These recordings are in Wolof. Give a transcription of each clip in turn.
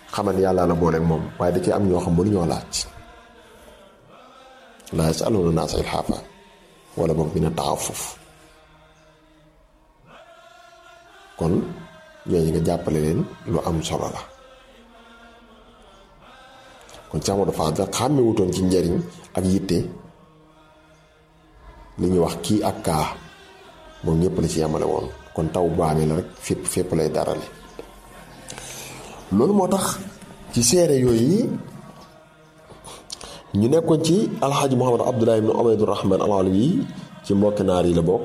xamal ni yàlla la booleeg moom waaye da ci am ñoo xam mënu ñoo laaj laa yasaluuna naasa ilhaafa wala boog bi na taxafuf kon ñooñu nga jàppale leen lu am solo la kon Cheikh Modou Fadal xàmme wutoon ci njariñ ak yitte li ñuy wax kii ak kaa moom ñëpp la ci yemale woon kon taw bu amee la rek fépp fépp lay darale loolu moo tax ci seere yooyu ñu nekkoon ci alxaaji Muhammad Abdullah ibn Ubaydur Rahman al-Alawi ci mbokki naar yi la bokk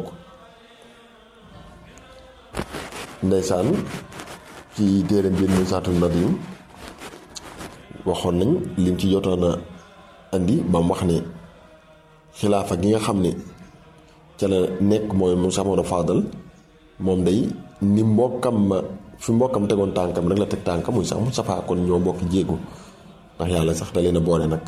ndeysaan ci téere biir muy saatul nadim waxoon nañ lim ci jotoon a andi ba mu wax ne xilaafa gi nga xam ne ca la nekk mooy mu Cheikh Modou Fadal moom day ni mbokkam ma fi mbokkam tegoon tànkam rek la teg tànkam muy sax Moustapha kon ñoo bokk jéego ndax yàlla sax da leen a boole nag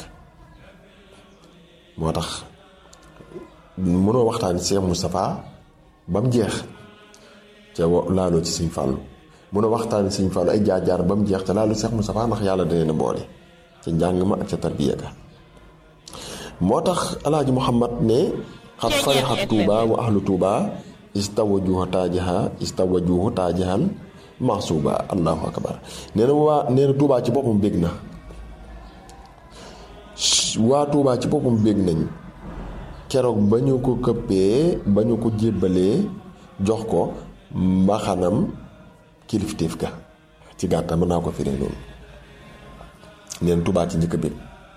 moo tax mënoo waxtaan Cheikh Moustapha ba mu jeex ca laaloo ci Sëñ Fàllu mënoo waxtaan Sëñ Fàllu ay jaar-jaar ba mu jeex ca laaloo Cheikh Moustapha ndax yàlla da leen a boole ca njàng ma ak ca tarbiya ga moo tax alaaji Muhammad ne xat farixat tuuba wa ahlu tuuba istawajuhu taajaha istawajuhu taajahan maxsuuba allahu akbar nee na waa nee na tuubaa ci boppam bég na waa tuubaa ci boppam bég nañ keroog ba ñu ko këppee ba ñu ko jébbalee jox ko mbaxanam kilifteef ga ci gàttal mën naa ko firee noonu neen tuubaa ci njëkk a bég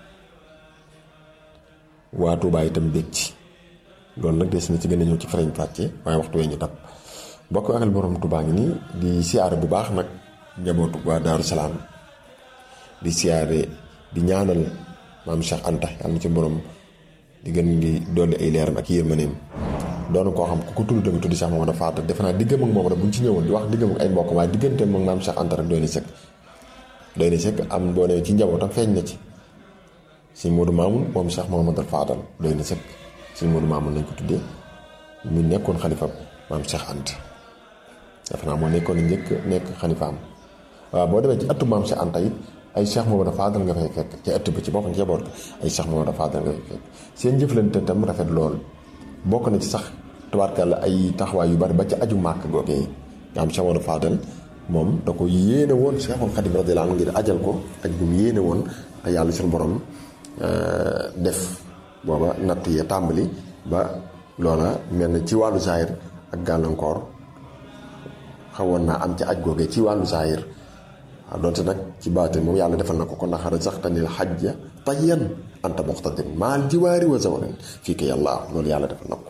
waa tuubaa itam bég ci loolu nag des na ci gën a ñëw ci farañ fàcce waaye waxtu wee ñu tab bokk akal borom tubaa ngi nii di siyaare bu baax nag njabootu waa daaru salaam di siyaare di ñaanal maam Cheikh Anta yàlla na ci borom di gën di dolli ay leeram ak yërmaneem doon koo xam ku ko tudd tamit tuddi Cheikh Mamadou Fadal defe naa diggam ak moom rek bu ñu ci ñëwoon di wax diggam ak ay mbokk waaye digganteem moom maam Cheikh Anta rek doy na sëkk doy na sëkk am boo nee ci njabootam feeñ na ci si Modou Mamoun moom Cheikh Mamadou Fadal doy na sëkk si Modou Mamoun nañ ko tuddee mu nekkoon xalifa maam Cheikh Anta defe naa moo nekkoon njëkk nekk xalifaam waaw boo demee ci ëttu maam Cheikh Anta it ay Cheikh Mamadou Fadal nga fay fekk ci ëtt bi ci boppam njaboot ay Cheikh Mamadou Fadal nga fay fekk seen jëflante tam rafet lool bokk na ci sax tubaarkàlla ay taxawaay yu bari ba ci aju màkk googee nga am Cheikh Mamadou Fadal moom da ko yéene woon Cheikhul Khadim radiyallahu anhu ngir ajal ko ak bu mu yéene woon te yàlla suñu borom def booba natt yee tàmbali ba loola mel na ci wàllu zahir ak gàllankoor xawoon naa am ci aj googee ci wàllu zahir waaw donte nag ci baatin moom yàlla defal na ko ko naxara sax tanil xajja tayyan anta muqtadir maal jiwaari wa zawarin fii ko yàlla loolu yàlla defal na ko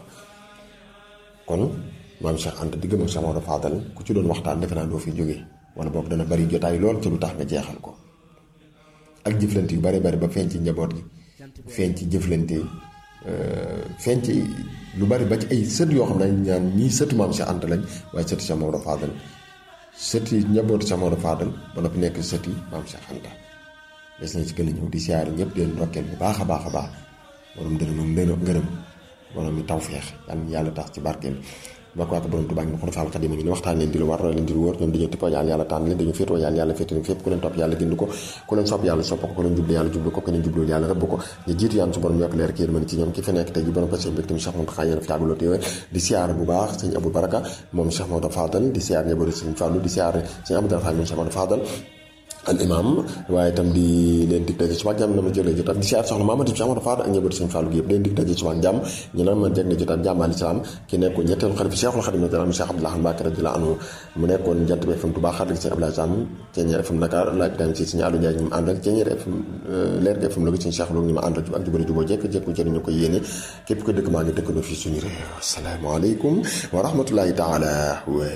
kon maam Cheikh Anta digg ma Cheikh Maodo Fadal ku ci doon waxtaan defe naa doo fi jógee wala boog dana bari jotaay lool ci lu tax nga jeexal ko ak jëflante yu bari bari ba feeñ ci njaboot gi feeñ ci jëflante feeñ ci lu bari ba ci ay sët yoo xam ne ñaan ñii sëtu maam Cheikh Anta lañ waaye sëtu Cheikh Maodo Fadal sëti njabootu Cheikh Maodo Fadal ba noppi nekk sëti maam Cheikh Anta des nañ ci gën a ñëw di siyaare ñëpp di leen ndokkeel bu baax a baax a baax borom dërëm ak ndërëm ngërëm borom mi tawfeex yàlla yàlla tax ci barkeel ba ko ak borom Tuubaa ngi xul faal xadim ngi ni waxtaan leen di lu war roy leen di lu wóor ñoom dañoo tippoo yàlla yàlla tànn leen dañu féetoo yàlla yàlla féete leen fépp ku leen topp yàlla gind ko ku leen sopp yàlla sopp ko ku leen jublu yàlla jublu ko ku leen jublu yàlla rëbb ko ñu jiitu yàlla su borom yokk leer ki yërmande ci ñoom ki fi nekk tey ji borom passion mbégte mi Cheikh Mountakha yéen fi yàgguloo téewee di siyaare bu baax sëñ Abou Baraka moom Cheikh Maodo Fadal di siyaare njabootu sëñ Fallou di siyaare sëñ Abdou Rahman moom Cheikh Maodo Fadal al imam waaye itam di leen dig daje suba jàmm na ma jëlee jotaat di siyaar soxna Mamadou Cheikh Mamadou Fadal ak njabootu sëñ Fallou gi yëpp leen dig daje suba jàmm ñu naan ma jeg na jotaat jàmm al islam ki nekkoon ñetteelu xalifa Cheikhul Khadim radiyallahu Cheikh Abdoulaye Mbacké radiyallahu anhu mu nekkoon jant bi FM Touba xarit sëñ Abdoulaye Sam Ceeñeer FM Dakar laaj daan ci sëñ Aliou Ndiaye ñu ma àndal Ceeñeer FM leer gi FM Louga sëñ Cheikh Lo ñu ma àndal ak jubale juboo jekk jekku ci ñu ko yéene képp ko dëkk maa ngi dëkkandoo fii suñu réew asalaamaaleykum wa rahmatullahi taala